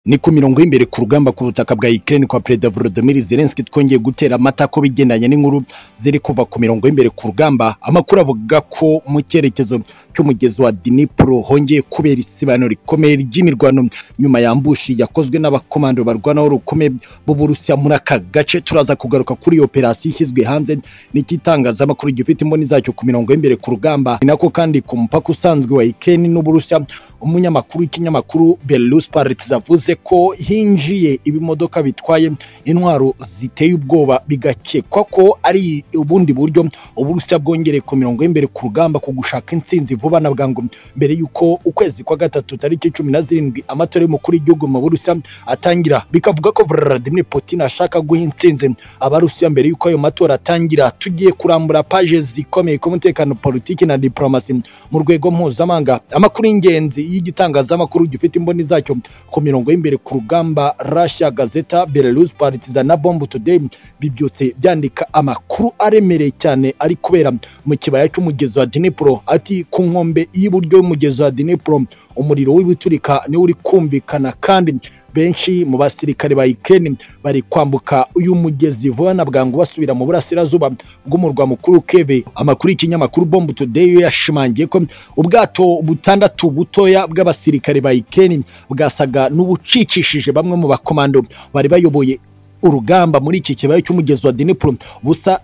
ni ku mirongo y'imbere ku rugamba ku butaka bwa Ukraine kwa Perezida Volodymyr Zelensky twongeye gutera amata ko bigendanye n'inkuru ziri kuva ku mirongo y'imbere ku rugamba amakuru avuga ko mu cyerekezo cy'umugezi wa Dnipro hongeye kubera isibano rikomeye ry'imirwano nyuma yambushi yakozwe n'abakomando barwanaho rukomeye b'Uburusiya muri aka gace turaza kugaruka kuri iyo operasiyo ishyizwe hanze n'ikitangazamakuru gifite imboni zacyo ku mirongo y'imbere ku rugamba ni nako kandi ku mupaka usanzwe wa Ukraine n'Uburusiya umunyamakuru w'ikinyamakuru Belarus Parits avuze ko hinjiye ibimodoka bitwaye intwaro ziteye ubwoba bigakekwa ko ari ubundi buryo uburusiya bwongereye ku mirongo y'imbere ku rugamba ku gushaka intsinzi vuba na bwangu mbere y'uko ukwezi kwa gatatu tariki cumi na zirindwi amatora y'umukuru w'igihugu mu burusiya atangira bikavuga ko Vladimir Putin ashaka guha intsinzi abarusiya mbere y'uko ayo matora atangira tugiye kurambura paje zikomeye ku mutekano politiki na diplomasi mu rwego mpuzamahanga amakuru y'ingenzi y'igitangazamakuru gifite imboni zacyo ku mirongo y'imbere ku rugamba Russia Gazeta Belarus Partizan na Bomb Today bibyutse byandika amakuru aremereye cyane ari kubera mu kibaya cy'umugezi wa Dnipro ati ku nkombe y'iburyo y'umugezi wa Dnipro umuriro w'ibiturika niwo uri kumvikana kandi benshi mu basirikare ba Ukraine bari kwambuka uyu mugezi vuba na bwangu basubira mu burasirazuba bw'umurwa mukuru Kiev amakuru y'ikinyamakuru Bomb Today yo yashimangiye ko ubwato butandatu butoya bw'abasirikare ba Ukraine bwasaga n'ubucikishije bamwe mu bakomando bari bayoboye urugamba muri iki kibaya cy'umugezi wa Dnipro busa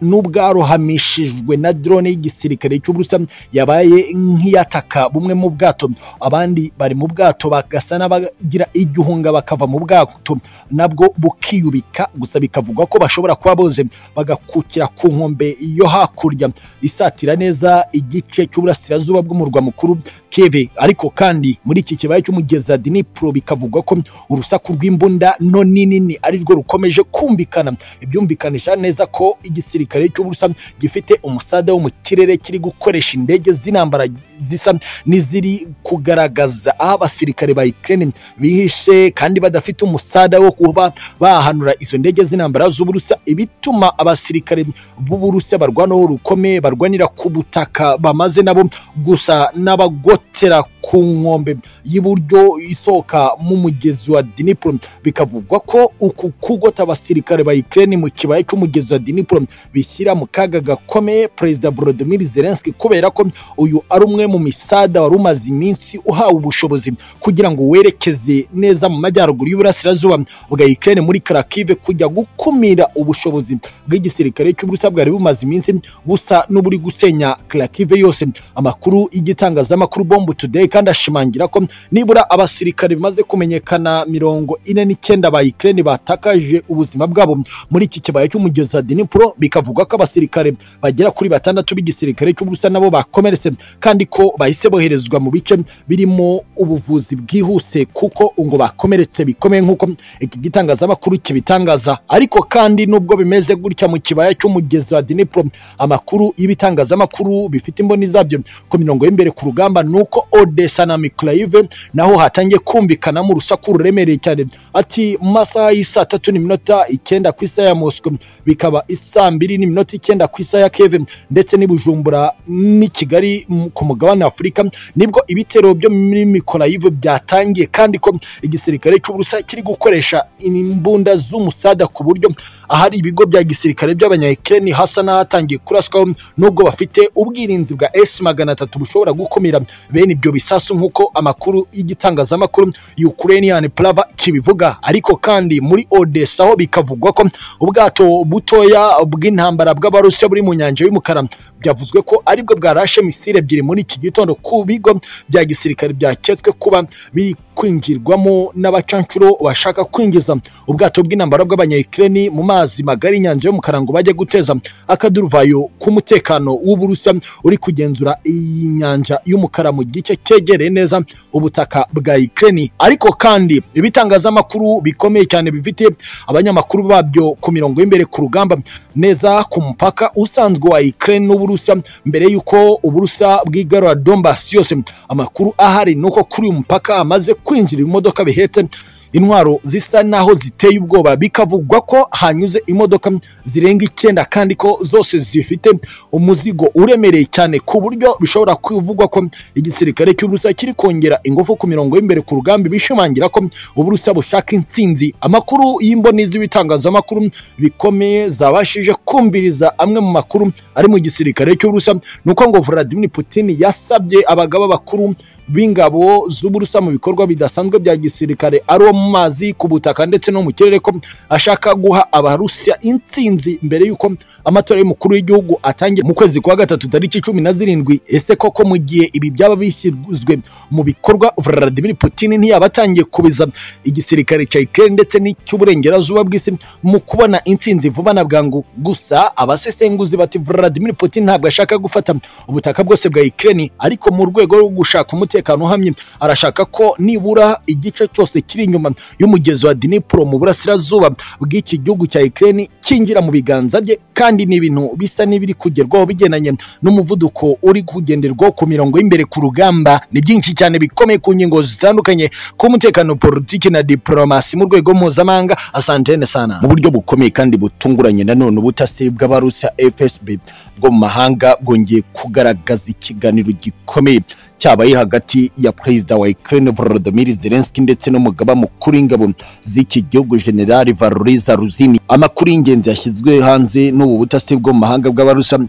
n'ubwarohamishijwe na drone y'igisirikare cy'Uburusiya yabaye nk'iyataka bumwe mu bwato abandi bari mu bwato bagasa n'abagira igihunga bakava mu bwato nabwo bukiyubika gusa bikavugwa ko bashobora kuba boze bagakukira ku nkombe yo hakurya isatira neza igice cy'uburasirazuba bw'umurwa mukuru Kiev ariko kandi muri iki kibaya cy'umugezi wa Dnipro bikavugwa ko urusaku rw'imbunda no ninini ari rwo rukomeje kumvikana ibyumvikanisha neza ko igisirikare cy'Uburusiya gifite umusada wo mu kirere kiri gukoresha indege z'intambara zisa n'iziri kugaragaza aho abasirikare ba Ukraine bihishe kandi badafite umusada wo kuba bahanura izo ndege z'intambara z'Uburusiya ibituma abasirikare b'Uburusiya barwanaho rukomeye barwanira ku butaka bamaze nabo gusa n'abagotera ku nkombe y'iburyo isohoka mu mugezi wa Dnipro bikavugwa ko uku kugota abasirikare ba Ukraine mu kibaya cy'umugezi wa Dnipro bishyira mu kaga gakomeye Perezida Volodymyr Zelensky kubera ko uyu ari umwe mu misada wari umaze iminsi uhawe ubushobozi kugira ngo werekeze neza mu majyaruguru y'uburasirazuba bwa Ukraine muri Kharkiv kujya gukumira ubushobozi bw'igisirikare cy'Uburusiya bwari bumaze iminsi busa n'uburi gusenya Kharkiv yose amakuru y'igitangazamakuru Bomb Today kandi ashimangira ko nibura abasirikare bimaze kumenyekana mirongo ine n'icyenda ba Ukraine batakaje ubuzima bwabo muri iki kibaya cy'umugezi wa Dnipro bikavuga ko abasirikare bagera kuri batandatu b'igisirikare cy'Uburusiya nabo bakomeretse kandi ko bahise boherezwa mu bice birimo ubuvuzi bwihuse kuko ngo bakomeretse bikomeye nk'uko iki gitangazamakuru kibitangaza ariko kandi nubwo bimeze gutya mu kibaya cy'umugezi wa Dnipro amakuru y'ibitangazamakuru bifite imboni zabyo ku mirongo y'imbere ku rugamba nuko Odessa na Mykolaiv naho hatangiye kumvikanamo urusaku ruremereye cyane ati mu masaha y'isaa tatu n'iminota icyenda ku isaha ya Moscow bikaba isaa mbiri n'iminota icyenda ku isaha ya Kiev ndetse n'Ibujumbura n'i Kigali ku mugabane Afurika nibwo ibitero byo muri Mykolaiv byatangiye kandi ko igisirikare cy'Uburusiya kiri gukoresha imbunda z'umusada ku buryo ahari ibigo bya gisirikare by'abanyayikireni hasa n'ahatangiye kuraswaho nubwo bafite ubwirinzi bwa S magana atatu bushobora gukumira bene ibyo bisasu nk'uko amakuru y'igitangazamakuru Ukrainian Prava kibivuga ariko kandi muri Odessa ho bikavugwa ko ubwato butoya bw'intambara bw'abarusiya buri mu nyanja y'umukara byavuzwe ko aribwo bwarashe misile ebyiri muri iki gitondo ku bigo bya gisirikare byaketswe kuba biri kwinjirwamo n'abacancuro bashaka kwinjiza ubwato bw'intambara bw'abanyayikireni mu mazi magari inyanja y'umukara ngo bajye guteza akaduruvayo k'umutekano w'uburusiya uri kugenzura iyi nyanja y'umukara mu gice cyegereye neza ubutaka bwa Ukraine ariko kandi ibitangazamakuru bikomeye cyane bifite abanyamakuru babyo ku mirongo y'imbere ku rugamba neza ku mupaka usanzwe wa Ukraine n'Uburusiya mbere y'uko Uburusiya bwigarura Donbass yose amakuru ahari nuko kuri uyu mupaka hamaze kwinjira ibimodoka bihetse intwaro zisa naho ziteye ubwoba bikavugwa ko hanyuze imodoka zirenga icyenda kandi ko zose zifite umuzigo uremereye cyane ku buryo bishobora kuvugwa ko igisirikare cy'uburusiya kiri kongera ingufu ku mirongo y'imbere ku rugamba bishimangira ko uburusiya bushaka intsinzi amakuru y'imboni z'ibitangazamakuru bikomeye zabashije kumviriza amwe mu makuru ari mu gisirikare cy'uburusiya ni uko ngo Vladimir Putin yasabye abagaba bakuru b'ingabo z'uburusa mu bikorwa bidasanzwe bya gisirikare ari uwo mu mazi ku butaka ndetse no mu kirere ko ashaka guha abarusiya intsinzi mbere y'uko amatora y'umukuru w'igihugu atangira mu kwezi kwa gatatu tariki cumi na zirindwi ese koko mu gihe ibi byaba bishyizwe mu bikorwa Vladimir Putin ntiyaba atangiye kubiza igisirikare cya Ukraine ndetse n'icy'uburengerazuba bw'isi mu kubona intsinzi vuba na bwangu gusa abasesenguzi bati Vladimir Putin ntabwo ashaka gufata ubutaka bwose bwa Ukraine ariko mu rwego rwo gushaka umutekano umutekano uhamye arashaka ko nibura igice cyose kiri inyuma y'umugezi wa Dnipro mu burasirazuba bw'iki gihugu cya Ukraine kinjira mu biganza bye kandi ni ibintu bisa n'ibiri kugerwaho bigendanye n'umuvuduko uri kugenderwaho ku mirongo y'imbere ku rugamba ni byinshi cyane bikomeye ku ngingo zitandukanye ku mutekano politiki na diplomasi mu rwego mpuzamahanga asantene sana mu buryo bukomeye kandi butunguranye nanone ubutasi bw'abarusiya FSB bwo mu mahanga bwongeye kugaragaza ikiganiro gikomeye cyabaye hagati ya perezida wa Ukraine Volodymyr Zelensky ndetse n'umugaba mukuru w'ingabo z'iki gihugu General Valoriza Ruzini amakuru y'ingenzi yashyizwe hanze n'ubu butasi bwo mu mahanga bw'abarusa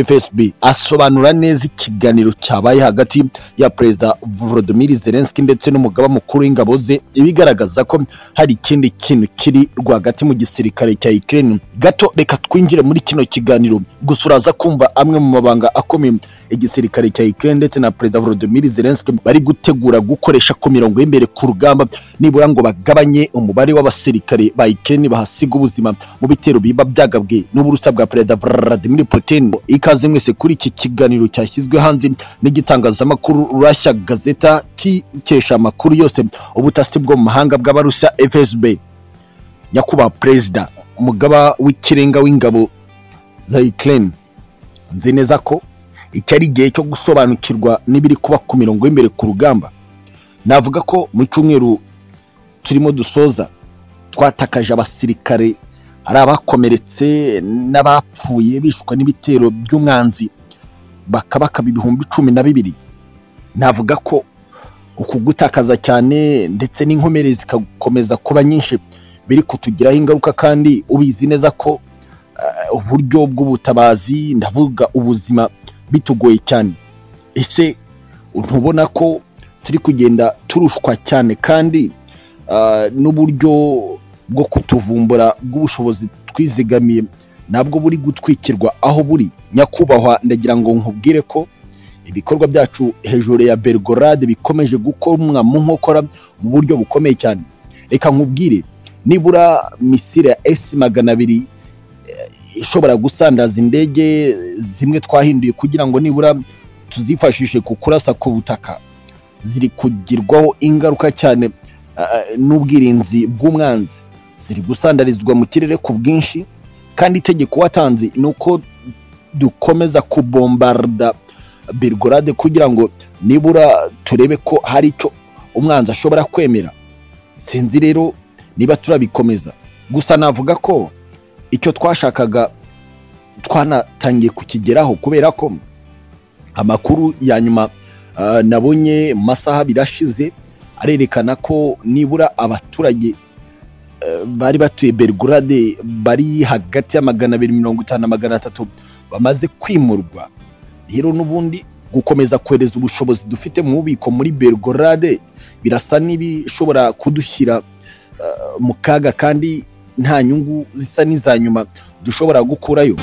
FSB asobanura neza ikiganiro cyabaye hagati ya perezida Volodymyr Zelensky ndetse n'umugaba mukuru w'ingabo ze ibigaragaza ko hari ikindi kintu kiri rwagati mu gisirikare cya Ukraine gato reka twinjire muri kino kiganiro gusa uraza kumva amwe mu mabanga akomeye igisirikare cya Ukraine ndetse na perezida Volodymyr Volodymyr Zelensky bari gutegura gukoresha ku mirongo y'imbere ku rugamba nibura ngo bagabanye umubare w'abasirikare ba Ukraine bahasiga ubuzima mu bitero biba byagabwe n'uburusa bwa Perezida Vladimir Putin ikaze mwese kuri iki kiganiro cyashyizwe hanze n'igitangazamakuru Russia Gazeta kikesha amakuru yose ubutasi bwo mu mahanga bw'abarusa FSB nyakubahwa perezida umugaba w'ikirenga w'ingabo za Ukraine nzi neza ko iki ari igihe cyo gusobanukirwa n'ibiri kuba ku mirongo y'imbere ku rugamba navuga ko mu cyumweru turimo dusoza twatakaje abasirikare ari abakomeretse n'abapfuye bishwa n'ibitero by'umwanzi bakabakaba ibihumbi cumi na bibiri navuga ko uku gutakaza cyane ndetse n'inkomere zikagukomeza kuba nyinshi biri kutugiraho ingaruka kandi ubizi neza ko uburyo bw'ubutabazi ndavuga ubuzima bitugoye cyane ese ntubona ko turi kugenda turushwa cyane kandi n'uburyo bwo kutuvumbura bw'ubushobozi twizigamiye nabwo buri gutwikirwa aho buri nyakubahwa ndagira ngo nkubwire ko ibikorwa byacu hejuru ya bergorade bikomeje gukomwa mu nkokora mu buryo bukomeye cyane reka nkubwire nibura misire ya esi magana abiri ishobora gusandaza indege zimwe twahinduye kugira ngo nibura tuzifashishe ku kurasa ku butaka ziri kugirwaho ingaruka cyane n'ubwirinzi bw'umwanzi ziri gusandarizwa mu kirere ku bwinshi kandi itegeko watanze ni uko dukomeza kubombarda bergorade kugira ngo nibura turebe ko hari icyo umwanzi ashobora kwemera sinzi rero niba turabikomeza gusa navuga ko icyo twashakaga twanatangiye kukigeraho kubera ko amakuru ya nyuma nabonye mu masaha abiri ashize arerekana ko nibura abaturage bari batuye bergurade bari hagati ya magana abiri mirongo itanu na magana atatu bamaze kwimurwa rero n'ubundi gukomeza kohereza ubushobozi dufite mu bubiko muri bergurade birasa n'ibishobora kudushyira mu kaga kandi nta nyungu zisa n'iza nyuma dushobora gukurayo